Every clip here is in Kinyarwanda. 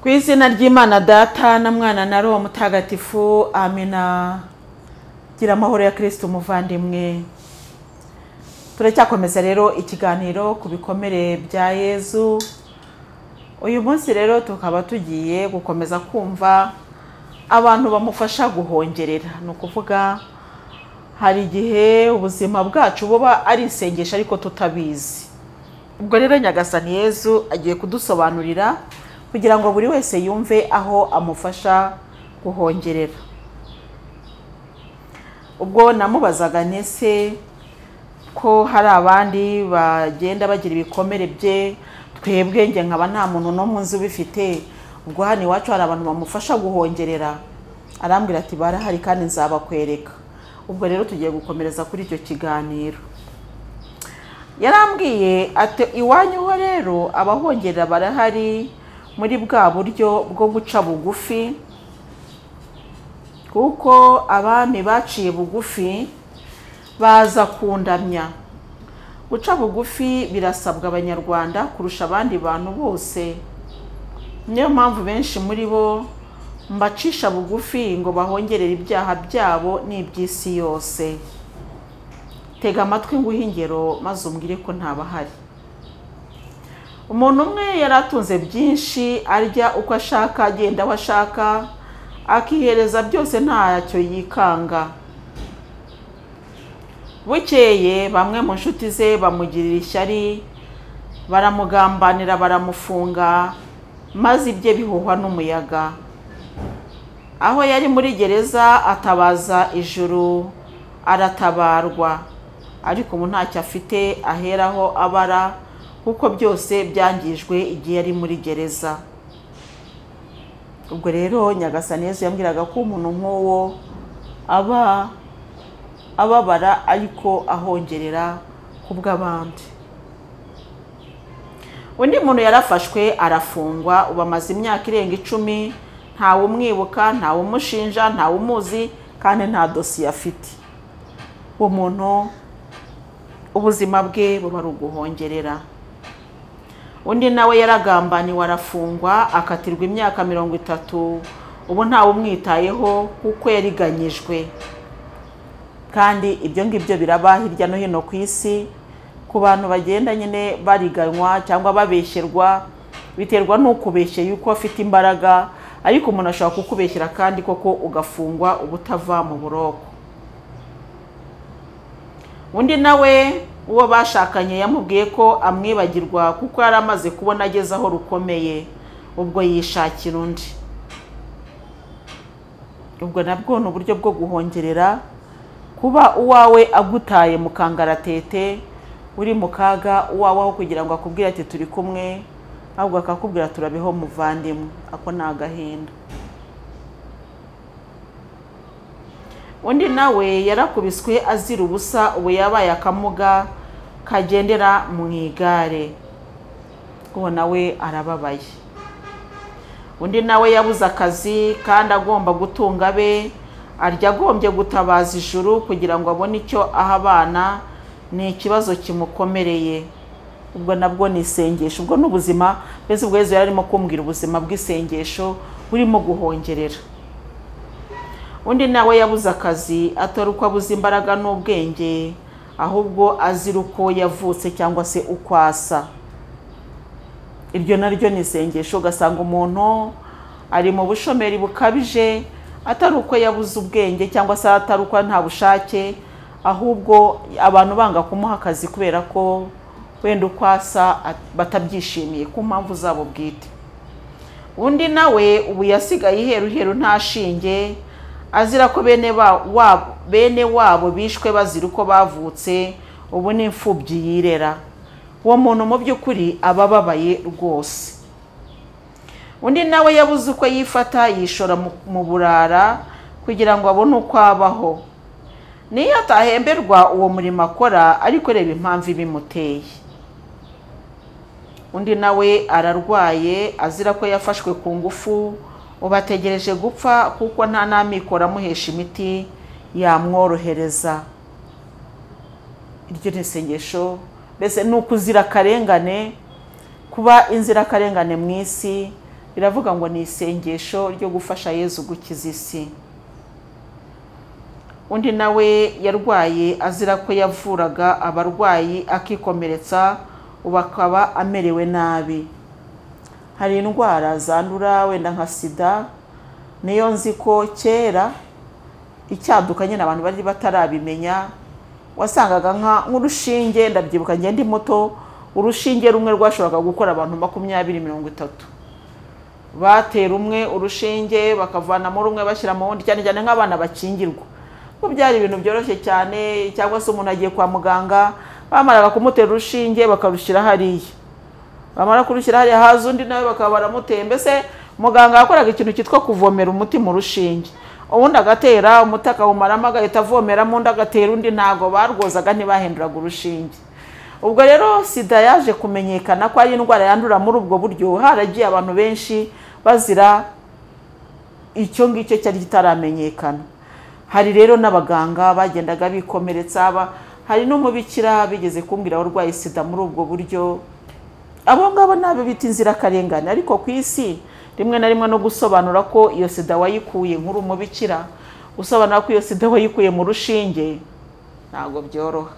ku izina ry'imana data na mwana na roho mutagatifu amina gira amahoro ya kirisiti umuvandimwe turacyakomeza rero ikiganiro ku bikomere bya yezu uyu munsi rero tukaba tugiye gukomeza kumva abantu bamufasha guhongerera ni ukuvuga hari igihe ubuzima bwacu buba ari isengesho ariko tutabizi ubwo rero nyagasani yezu agiye kudusobanurira kugira ngo buri wese yumve aho amufasha guhongerera ubwo namubazaga nese ko hari abandi bagenda bagira ibikomere bye twebwe njye nkaba nta muntu n'umwe nzi ubifite ubwo hano iwacu hari abantu bamufasha guhongerera arambwira ati barahari kandi nzabakwereka ubwo rero tugiye gukomereza kuri icyo kiganiro yarambwiye ati iwanyu ho rero abahongerera barahari muri bwa buryo bwo guca bugufi kuko abami baciye bugufi baza kundamya guca bugufi birasabwa abanyarwanda kurusha abandi bantu bose niyo mpamvu benshi muri bo mbacisha bugufi ngo bahongerere ibyaha byabo n'iby'isi yose tega amatwi nguhe ingero maze umbwire ko ntabahari umuntu umwe yari atunze byinshi arya uko ashaka agenda aho ashaka akihereza byose ntacyo yikanga bukeye bamwe mu nshuti ze bamugirira ishyari baramugambanira baramufunga maze ibye bihuhwa n'umuyaga aho yari muri gereza atabaza ijuru aratabarwa ariko ubu ntacyo afite aheraho abara kuko byose byangijwe igihe yari muri gereza ubwo rero nyagasaneza yambwiraga ko umuntu nk'uwo aba ababara ariko ahongerera ku bw'abandi undi muntu yarafashwe arafungwa ubu amaze imyaka irenga icumi ntawe umwibuka ntawe umushinja ntawe umuzi kandi nta dosiye afite uwo muntu ubuzima bwe buba ari uguhongerera undi nawe yaragambaniwe arafungwa akatirwa imyaka mirongo itatu ubu ntawe umwitayeho kuko yariganyijwe kandi ibyo ngibyo biraba hirya no hino ku isi ku bantu bagenda nyine bariganywa cyangwa babeshyerwa biterwa n'ukubeshye yuko afite imbaraga ariko umuntu ashobora kukubeshyira kandi koko ugafungwa ubutava mu buroko undi nawe uwo bashakanye yamubwiye ko amwibagirwa kuko yari amaze kubona ageze aho rukomeye ubwo yishakira undi ubwo nabwo ni uburyo bwo guhongerera kuba uwawe agutaye mu kangaratete uri mu kaga uwawe aho kugira ngo akubwire ati turi kumwe ahubwo akakubwira turabeho muvandimwe ako ni agahinda undi nawe yarakubiswe azira ubusa ubu yabaye akamuga kagendera mu igare uwo nawe arababaye undi nawe yabuze akazi kandi agomba gutunga abe arya agombye gutabaza ijuru kugira ngo abone icyo aha abana ni ikibazo kimukomereye ubwo nabwo ni isengesho ubwo ni ubuzima mbese ubwo yari arimo kumbwira ubuzima bw'isengesho burimo guhongerera undi nawe yabuze akazi atari uko abuze imbaraga n'ubwenge ahubwo azira uko yavutse cyangwa se uko asa iryo naryo ni isengesho ugasanga umuntu ari mu bushomeri bukabije atari uko yabuze ubwenge cyangwa se atari uko nta bushake ahubwo abantu banga kumuha akazi kubera ko wenda uko asa batabyishimiye ku mpamvu zabo bwite undi nawe ubu yasigaye iheru iheru nta shinge azira ko bene wabo bishwe bazira uko bavutse ubu ni imfubyi yirera uwo muntu mu by'ukuri aba ababaye rwose undi nawe yabuze uko yifata yishora mu burara kugira ngo abone uko abaho niyo atahemberwa uwo murimo akora ariko reba impamvu ibimuteye undi nawe ararwaye azira ko yafashwe ku ngufu ubu ategereje gupfa kuko nta n'amikoro amuhesha imiti yamworohereza iryo ni isengesho mbese ni ukuzira akarengane kuba inzirakarengane mu isi biravuga ngo ni isengesho ryo gufasha yezu gukiza isi undi nawe yarwaye azira ko yavuraga abarwayi akikomeretsa ubu akaba amerewe nabi hari indwara zandura wenda nka sida niyo nzi ko kera icyaduka nyine abantu bari batarabimenya wasangaga nk'urushinge ndabyibuka ngende muto urushinge rumwe rwashoboraga gukora abantu makumyabiri mirongo itatu batera umwe urushinge bakavanamo rumwe bashyira mu wundi cyane cyane nk'abana bakingirwa ko byari ibintu byoroshye cyane cyangwa se umuntu agiye kwa muganga bamaraga kumutera urushinge bakarushyira hariya bamara kurushyira hariya haza undi nawe bakaba baramuteye mbese muganga yakoraga ikintu cyitwa kuvomera umuti mu rushinge ubundi agatera umuti akawumaramo agahita avomeramo undi agatera undi ntabwo barwozaga ntibahinduraga urushinge ubwo rero sida yaje kumenyekana ko ari indwara yandura muri ubwo buryo haragiye abantu benshi bazira icyo ngicyo cyari kitaramenyekana hari rero n'abaganga bagendaga bikomeretsa aba hari n'umubikira bigeze kumbwira abarwaye sida muri ubwo buryo abo ngabo ni abo bita inzirakarengane ariko ku isi rimwe na rimwe no gusobanura ko iyo sida wayikuye nk'uri umubikira gusobanura ko iyo sida wayikuye mu rushinge ntabwo byoroha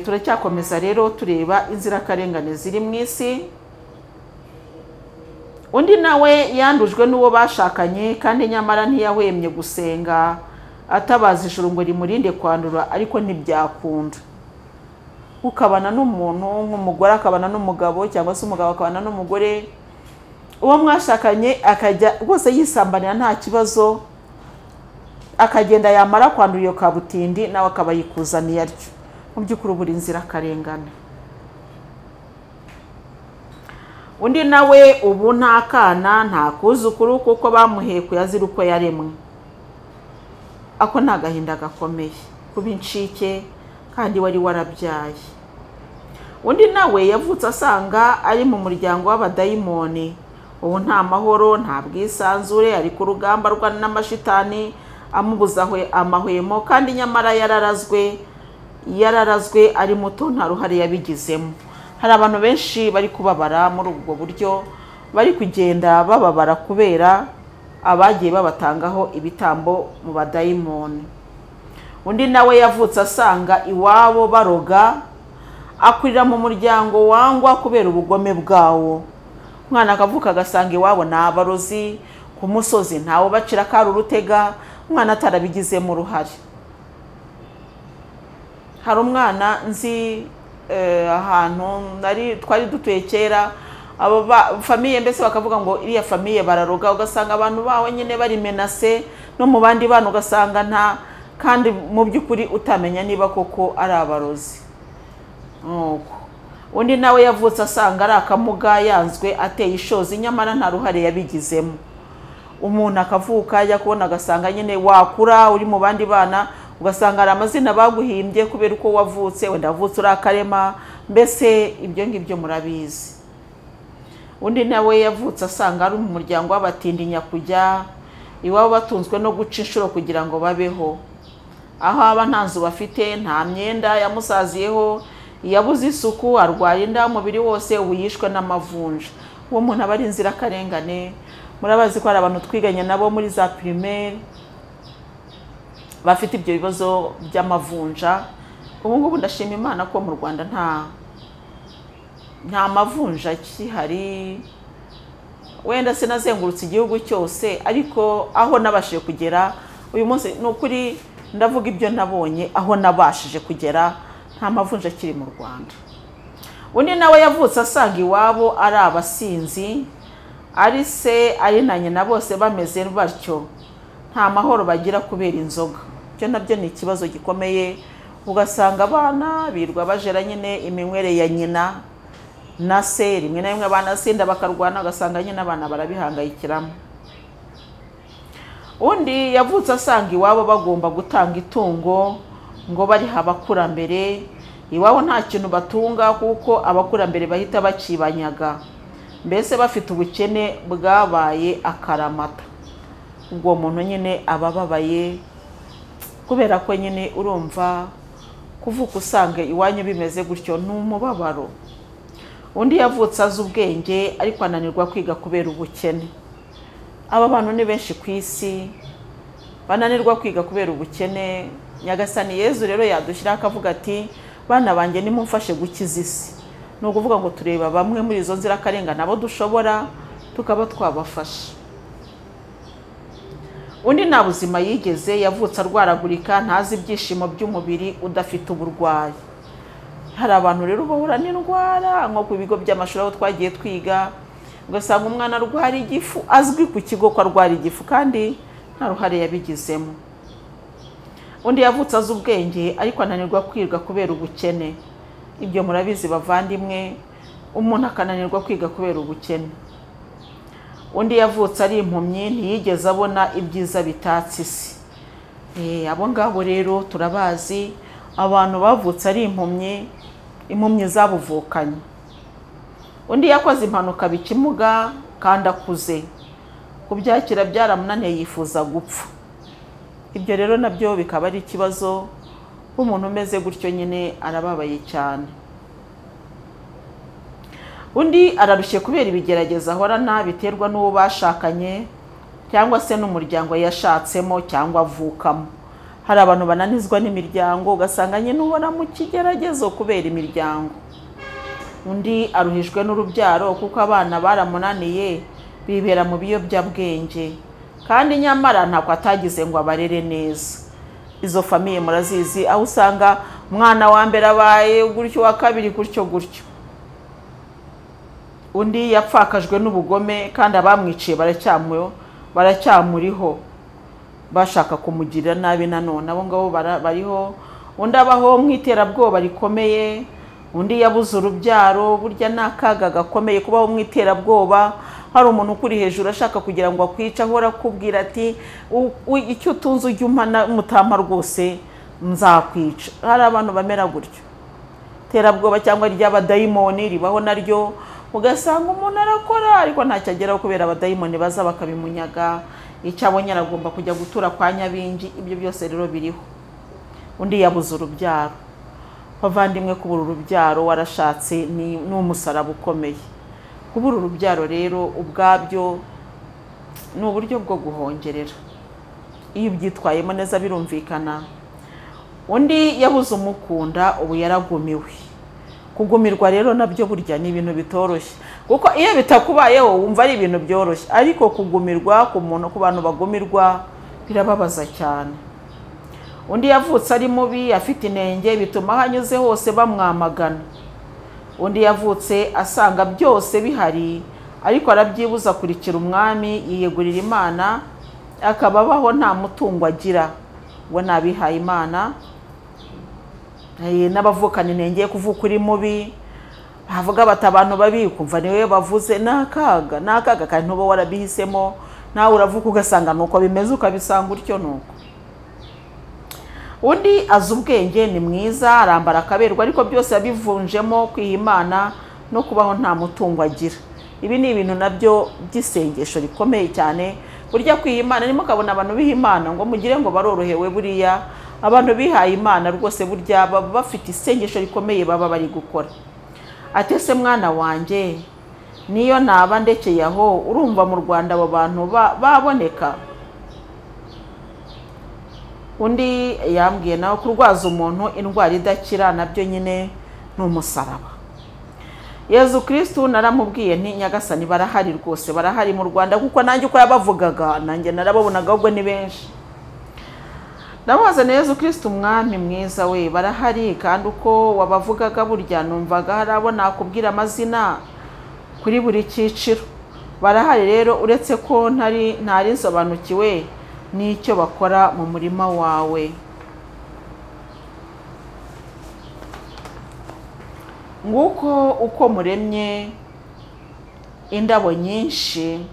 turacyakomeza rero tureba inzirakarengane ziri mu isi undi nawe yandujwe n'uwo bashakanye kandi nyamara ntiyahwemye gusenga atabaza ijuru ngo rimurinde kwandura ariko ntibyakunda ukabana n'umuntu nk'umugore akabana n'umugabo cyangwa se umugabo akabana n'umugore uwo mwashakanye akajya rwose yisambanira nta kibazo akagenda yamara kwandura iyo kabutindi nawe akaba yikuzaniye atyo mu by'ukuri buri inzirakarengane undi nawe ubu nta kana nta kuzukuru kuko bamuhekuye azira uko yaremwe ako ni agahinda gakomeye kuba incike kandi wari warabyaye undi nawe yavutse asanga ari mu muryango w'abadayimoni ubu nta mahoro nta bwisanzure ari ku rugamba rwa n'amashitani amubuza amahwemo kandi nyamara yararazwe yararazwe ari muto nta ruhare yabigizemo hari abantu benshi bari kubabara muri ubwo buryo bari kugenda bababara kubera abagiye babatangaho ibitambo mu badayimoni undi nawe yavutse asanga iwabo baroga akurira mu muryango wangwa kubera ubugome bwawo umwana akavuka agasanga iwabo ni abarozi ku musozi ntawe ubacira akari urutega umwana atarabigizemo uruhare hari umwana nzi ahantu twari dutuye kera famiye mbese bakavuga ngo iriya famiye bararoga ugasanga abantu bawe nyine barimenase no mu bandi bana ugasanga nta kandi mu by'ukuri utamenya niba koko ari abarozi nk'uko undi nawe yavutse asanga ari akamuga yanzwe ateye ishozi nyamara nta ruhare yabigizemo umuntu akavuka ajya kubona agasanga nyine wakura uri mu bandi bana ugasanga hari amazina baguhimbye kubera uko wavutse wenda wavutse uri akarema mbese ibyo ngibyo murabizi undi nawe yavutse asanga ari mu muryango w'abatindi nyakujya iwabo batunzwe no guca inshuro kugira ngo babeho aho aba nta nzu bafite nta myenda yamusaziyeho yabuze isuku arwara inda umubiri wose ubu yishwe n'amavunja uwo muntu aba ari inzirakarengane murabazi ko hari abantu twiganye nabo muri za pirimeri bafite ibyo bibazo by'amavunja ubu ngubu ndashima imana ko mu rwanda nta nta mavunja akihari wenda sinazengurutse igihugu cyose ariko aho nabashije kugera uyu munsi ni ukuri ndavuga ibyo nabonye aho nabashije kugera nta mavunja akiri mu rwanda undi nawe yavutse asanga iwabo ari abasinzi ari se ari na nyina bose bameze batyo nta mahoro bagira kubera inzoga ibyo nabyo ni ikibazo gikomeye ugasanga abana birwa bajera nyine iminywere ya nyina na se rimwe na rimwe banasinda bakarwana ugasanga nyine abana barabihangayikiramo undi yavutse asanga iwabo bagomba gutanga itungo ngo bariha abakurambere iwabo nta kintu batunga kuko abakurambere bahita bakibanyaga mbese bafite ubukene bwabaye akaramata ubwo muntu nyine aba ababaye kubera ko nyine urumva kuvuka usanga iwanyu bimeze gutyo ni umubabaro undi yavutse azi ubwenge ariko ananirwa kwiga kubera ubukene aba bantu ni benshi ku isi bananirwa kwiga kubera ubukene nyagasani yezu rero yadushyiraho akavuga ati bana banjye nimumfashe gukiza isi ni ukuvuga ngo tureba bamwe muri izo nzirakarengane abo dushobora tukaba twabafasha undi nta buzima yigeze yavutse arwaragurika ntazi ibyishimo by'umubiri udafite uburwayi hari abantu rero bahura n'indwara nko ku bigo by'amashuri aho twagiye twiga ugasanga umwana arwara igifu azwi ku kigo ko arwara igifu kandi nta ruhare yabigizemo undi yavutse azi ubwenge ariko ananirwa kwiga kubera ubukene ibyo murabizi bavandimwe umuntu akananirwa kwiga kubera ubukene undi yavutse ari impumyi ntiyigeze abona ibyiza bitatse isi abo ngabo rero turabazi abantu bavutse ari impumyi impumyi zabuvukanye undi yakoze impanuka bikimuga kandi akuze kubyakira byaramunaniye yifuza gupfa ibyo rero nabyo bikaba ari ikibazo umuntu umeze gutyo nyine arababaye cyane undi ararushye kubera ibigerageza ahorana biterwa n'uwo bashakanye cyangwa se n'umuryango yashatsemo cyangwa avukamo hari abantu bananizwa n'imiryango ugasanga nyine ubona mu kigeragezo kubera imiryango undi aruhijwe n'urubyaro kuko abana baramunaniye bibera mu biyobyabwenge kandi nyamara ntabwo atagize ngo abarere neza izo famiye murazizi aho usanga umwana wa mbere abaye gutyo uwa kabiri gutyo gutyo undi yapfakajwe n'ubugome kandi abamwiciye baracyamuriho bashaka kumugirira nabi nanone abo ngabo bariho undi abaho mu iterabwoba rikomeye undi yabuze urubyaro burya ni akaga gakomeye kubaho mu iterabwoba hari umuntu ukuri hejuru ashaka kugira ngo akwice ahora akubwira ati icyo utunze ujya umutama rwose nzakwica hari abantu bamera gutyo iterabwoba cyangwa ry'abadayimoni ribaho naryo ugasanga umuntu arakora ariko ntacyo ageraho kubera abadayimoni baza bakabimunyaga icyo abonye aragomba kujya gutura kwa nyabingi ibyo byose rero biriho undi yabuze urubyaro bavandimwe kubura urubyaro warashatse ni umusaraba ukomeye kubura urubyaro rero ubwabyo ni uburyo bwo guhongerera iyo ubyitwayemo neza birumvikana undi yabuze umukunda ubu yaragumiwe kugumirwa rero nabyo burya ni ibintu bitoroshye kuko iyo bitakubayeho wumva ari ibintu byoroshye ariko kugumirwa ku muntu ku bantu bagumirwa birababaza cyane undi yavutse ari mubi afite inenge bituma aho anyuze hose bamwamagana undi yavutse asanga byose bihari ariko arabyibuza akurikira umwami yiyegurira imana akaba abaho nta mutungo agira we nabihaye imana n'abavukana intenge kuvuka uri mubi bavuga bati abantu babi kumva niwe bavuze ni akaga ni akaga kandi ntuba warabihisemo nawe uravuka ugasanga ni uko bimeze ukabisanga utyo ni uko undi azi ubwenge ni mwiza arambara akaberwa ariko byose yabivunjemo kwiha imana no kubaho nta mutungo agira ibi ni ibintu nabyo by'isengesho rikomeye cyane burya kwiha imana nimo ukabona abantu biha imana ngo mugire ngo barorohewe buriya abantu bihaye imana rwose burya baba bafite isengesho rikomeye baba bari gukora atese mwana wanjye niyo naba ndekeye aho urumva mu rwanda abo bantu baboneka undi yambwiye nawe kurwaza umuntu indwara idakira nabyo nyine ni umusaraba yezu kirisitu naramubwiye nti nyagasani barahari rwose barahari mu rwanda kuko nanjye uko yabavugaga nanjye narababonaga ahubwo ni benshi na Yezu kirisiti umwami mwiza we barahari kandi uko wabavugaga burya numvaga hari abo nakubwira amazina kuri buri cyiciro barahari rero uretse ko ntari nsobanukiwe n'icyo bakora mu murima wawe nguko uko muremye indabo nyinshi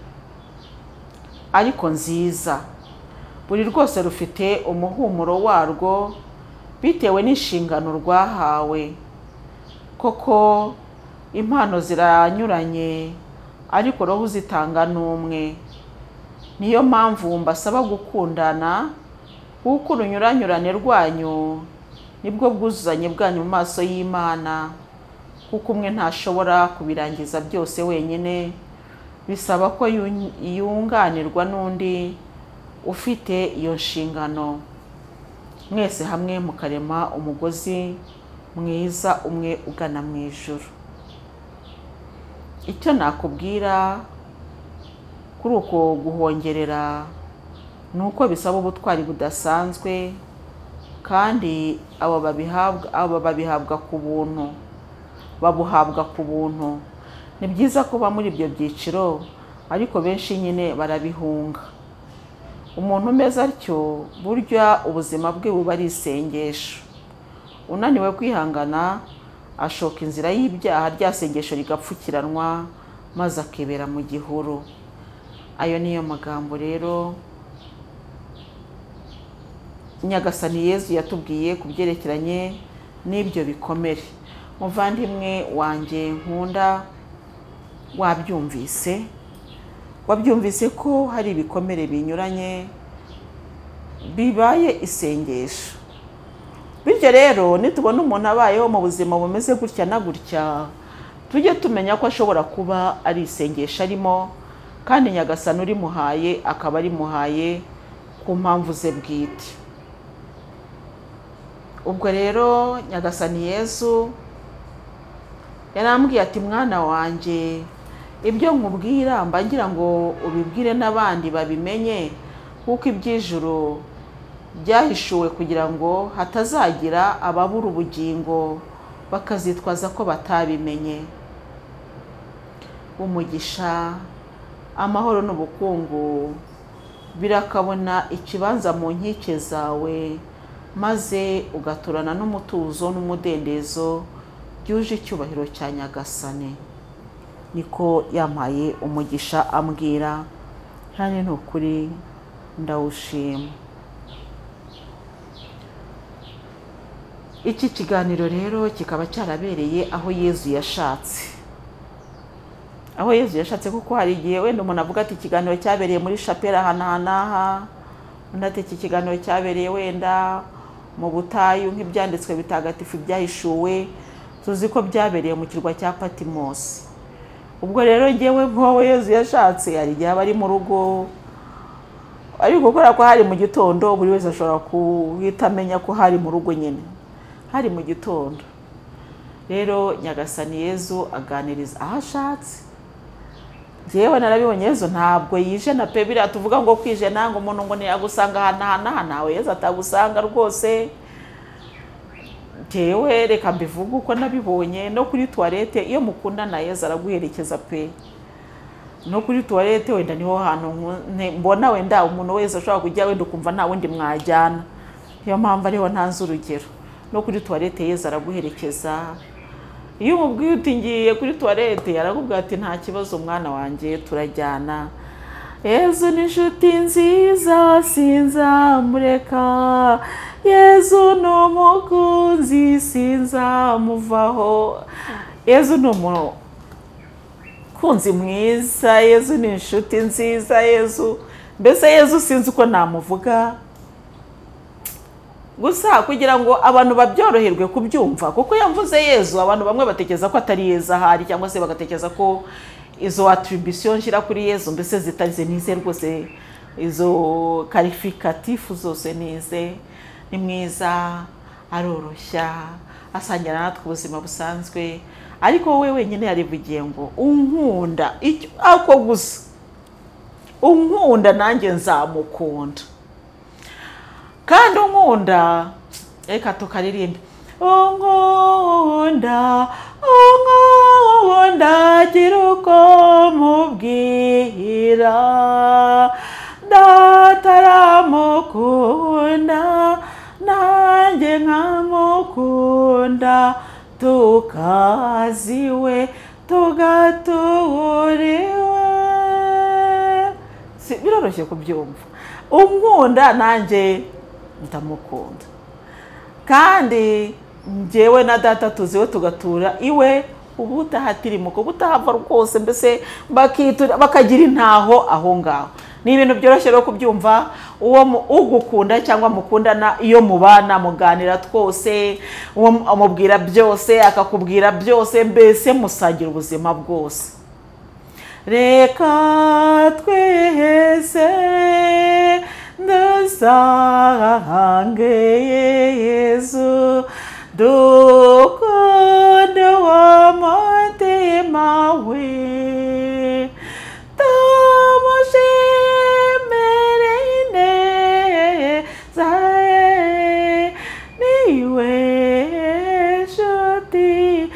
ariko nziza buri rwose rufite umuhumuro warwo bitewe n'inshingano rwahawe koko impano ziranyuranye ariko roho uzitanga ni umwe niyo mpamvu mbasaba gukundana kuko urunyuranyurane rwanyu nibwo bwuzuzanye bwanyu mu maso y'imana kuko umwe ntashobora kubirangiza byose wenyine bisaba ko yun- yunganirwa n'undi ufite iyo nshingano mwese hamwe mukarema umugozi mwiza umwe ugana mu ijuru icyo nakubwira kuri uko guhongerera ni uko bisaba ubutwari budasanzwe kandi abo babihabwa abo babihabwa ku buntu babuhabwa ku buntu ni byiza kuba muri ibyo byiciro ariko benshi nyine barabihunga umuntu umeze atyo burya ubuzima bwe buba ari isengesho unaniwe kwihangana ashoka inzira y'ibyaha rya sengesho rigapfukiranwa maze akibera mu gihuru ayo niyo magambo rero nyagasani yezu yatubwiye ku byerekeranye n'ibyo bikomere muvandimwe wanjye nkunda wabyumvise wabyumvise ko hari ibikomere binyuranye bibaye isengesho bityo rero nitubona umuntu abayeho mu buzima bumeze gutya na gutya tujye tumenya ko ashobora kuba ari isengesho arimo kandi nyagasani urimuhaye akaba arimuhaye ku mpamvu ze bwite ubwo rero nyagasani yezu yarambwiye ati mwana wanjye ibyo nkubwira mba ngira ngo ubibwire n'abandi babimenye kuko iby'ijoro byahishuwe kugira ngo hatazagira ababura ubugingo bakazitwaza ko batabimenye umugisha amahoro n'ubukungu birakabona ikibanza mu nkike zawe maze ugaturana n'umutuzo n'umudendezo byuje icyubahiro cya nyagasane niko yampaye umugisha ambwira kandi ni ukuri ndawushima iki kiganiro rero kikaba cyarabereye aho yezu yashatse aho yezu yashatse kuko hari igihe wenda umuntu avuga ati ikiganiro cyabereye muri shapera aha n'aha n'aha undi ati iki kiganiro cyabereye wenda mu butayu nk'ibyanditswe bitagatifu byahishuwe tuzi ko byabereye mu kirwa cya patimosi ubwo rero ngewe mwowe yezu yashatse hari igihe aba ari mu rugo ariko kubera ko hari mu gitondo buri wese ashobora guhita amenya ko hari mu rugo nyine hari mu gitondo rero nyagasani yezu aganiriza aho ashatse njyewe narabibonye yezu ntabwo yijena pe biriya tuvuga ngo kwijena ngo umuntu ngo ntiyagusanga aha n'aha n'aha ntawe yezu atagusanga rwose njyewe reka mbivuge uko nabibonye no kuri tuwarete iyo mukundana yezu araguherekeza pe no kuri tuwarete wenda niho hantu nku- mbona wenda umuntu wese ashobora kujya wenda ukumva nta wundi mwajyana niyo mpamvu ariho ntanze urugero no kuri tuwarete yezu araguherekeza iyo umubwiye uti ngiye kuri tuwarete arakubwira ati nta kibazo mwana wanjye turajyana yezu ni inshuti nziza sinzamureka yezu ni umukunzi sinzamuvaho yezu ni umuntu kunzi mwiza yezu ni inshuti nziza yezu mbese yezu sinzi uko namuvuga gusa kugira ngo abantu babyoroherwe kubyumva kuko yavuze yezu abantu bamwe batekereza ko atari yezu ahari cyangwa se bagatekereza ko izo atribution nshyira kuri yezu mbese zitarize nize rwose izo karifikatifu zose nize ni mwiza aroroshya asangira natwe ubuzima busanzwe ariko wowe wenyine yarivugiye ngo unkunda icyo ako gusa unkunda nanjye nzamukunda kandi unkunda reka tukaririmba unkunda unkunda gira uko mubwira ndataramukunda nanjye nkamukunda tukaziwe tugaturiwe Si- biroroshye kubyumva umwunda nanjye ndamukunda kandi njyewe na data tuziwe tugatura iwe ubu utahatirimukwa ubutahava rwose mbese bakitura- bakagira intaho aho ngaho ni ibintu byoroshye rero kubyumva uwo mu- ugukunda cyangwa mukundana iyo mubana muganira twose uwo mu- amubwira byose akakubwira byose mbese musangira ubuzima bwose reka twese dusange yezu dukunde w'umutima we tumushimire ineza ye niwe nshuti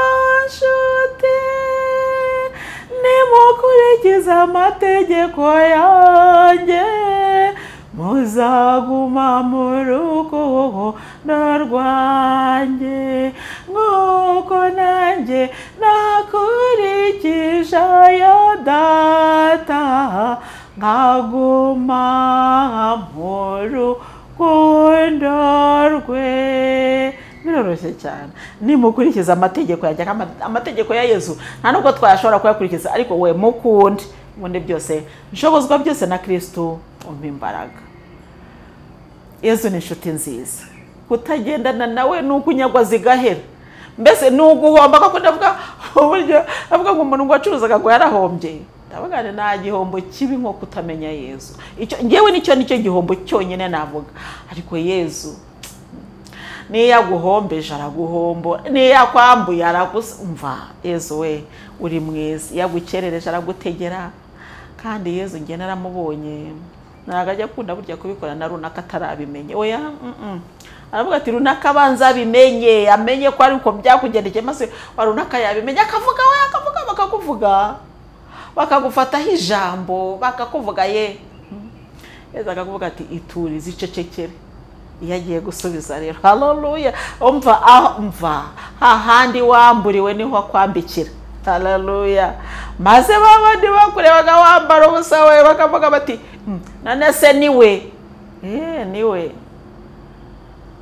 kabanyashuti nimukurikiza amategeko yanjye muzaguma mu rukundo rwanjye nk'uko nanjye nakurikije ya data nkaguma mu rukundo rwe biroroshye cyane nimukurikiza amategeko yanjye ama- amategeko ya yezu nta nubwo twayashobora kuyakurikiza ariko we mukunde ubundi byose nshobozwa byose na kirisitu umpa imbaraga yezu ni inshuti nziza kutagendana nawe ni ukunyagwa zigahera mbese ni uguhomba kuko ndavuga uburyo avuga ngo umuntu ngo wacuruzaga ngo yarahombye ndavuga ngo nta gihombo kibi nko kutamenya yezu icyo ngewe nicyo nicyo gihombo cyonyine navuga ariko yezu niyo yaguhombeje araguhombo niyo yakwambuye arakumva yezu we uri mwiza iyo agukerereje aragutegera kandi yezu njye naramubonye ntabwo ajya akunda burya kubikora na runaka atarabimenye oya mm-mm. aravuga ati runaka abanza abimenye amenye ko ariko byakugendekeye maze wa runaka yabimenye akavuga we akavuga bakakuvuga bakagufataho ijambo bakakuvuga ye yezu akakuvuga ati iturize icecekere iyo agiye gusubiza rero haleluya umva aho umva hahandi wamburiwe niho akwambikira haleluya maze babandi bakurebaga wambara ubusa we bakavuga bati "Mm, none se niwe eee niwe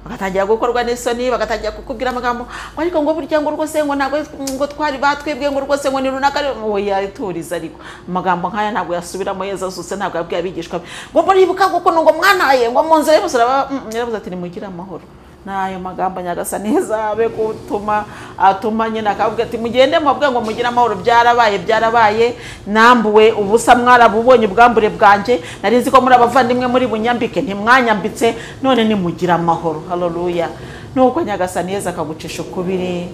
bagatangira gukorwa n'isoni bagatangira kukubwira amagambo ngo ariko ngo burya ngo rwose ngo ntabwo ngo twari batwibwe ngo rwose ngo ni runaka ari-" ngo yaturiza ariko amagambo nk'aya ntabwo yasubiramo yezu azutse ntabwo yabwiye abigishwa be ngo muribuka kuko ngo mwanaye ngo mu nzira y'umusaraba Mm, yaravuze ati nimugire amahoro n'ayo magambo nyagasani ntizabe gutuma atuma nyine akavuga ati mugende mubabwe ngo mugire amahoro byarabaye byarabaye nambuwe ubusa mwarabubonye ubwambure bwanjye nari nzi ko muri abavandimwe muri bunyambike ntimwanyambitse none nimugire amahoro haleluya nuko nyagasani yeza akagucisha ukubiri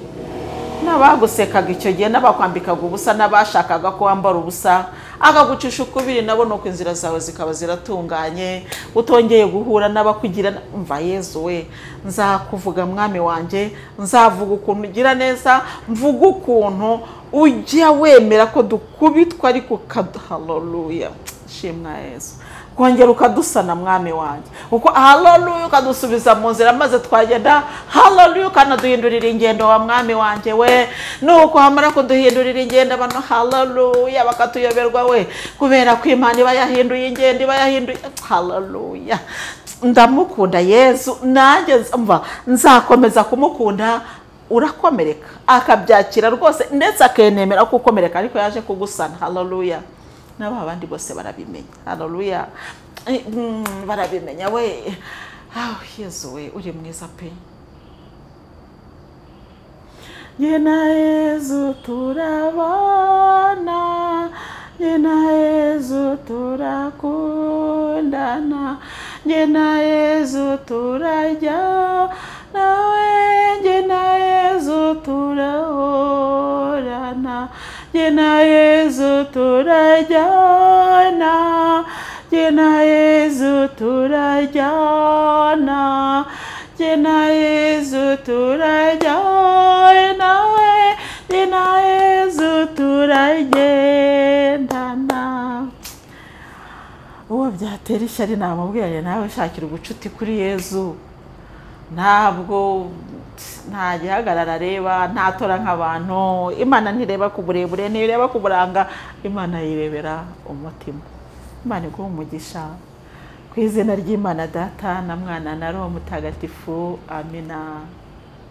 n'abagusekaga icyo gihe n'abakwambikaga ubusa n'abashakaga ko wambara ubusa akagucisha ukubiri nabo ni uko inzira zawe zikaba ziratunganye utongeye guhura n'abakugira na- umva yezu we nzakuvuga mwami wanjye nzavuga ukuntu ugira neza mvuga ukuntu ujya wemera ko dukubitwa ariko ukadu haleluya shimwa yezu kongera ukadusana mwami wanjye uko haleluya ukadusubiza mu nzira maze twagenda haleluya ukanaduhindurira ingendo wa mwami wanjye we nuko hamara kuduhindurira ingendo abantu haleluya bakatuyoberwa we kubera ko imana iba yahinduye ingendo iba yahinduye haleluya ndamukunda yezu nanjye nz- umva nzakomeza kumukunda urakomereka akabyakira rwose ndetse akenemera ko ukomereka ariko yaje kugusana haleluya nabo abandi bose barabimenya haleluya Mm, barabimenya we Ah, yezu we uri mwiza pe jye na yezu turabana jye na yezu turakundana jye na yezu turajyana we jye na yezu turahorana jye na yezu turajyana jye na yezu turajyana jye na yezu turajyana we jye na yezu turagendana uwo byatera ishyari namubwira nawe shakira ubucuti kuri yezu ntabwo nta gihagarara areba ntatora nk'abantu imana ntireba ku burebure ntireba ku buranga imana yirebera umutima imana iguha umugisha ku izina ry'imana data na mwana na roho mutagatifu amina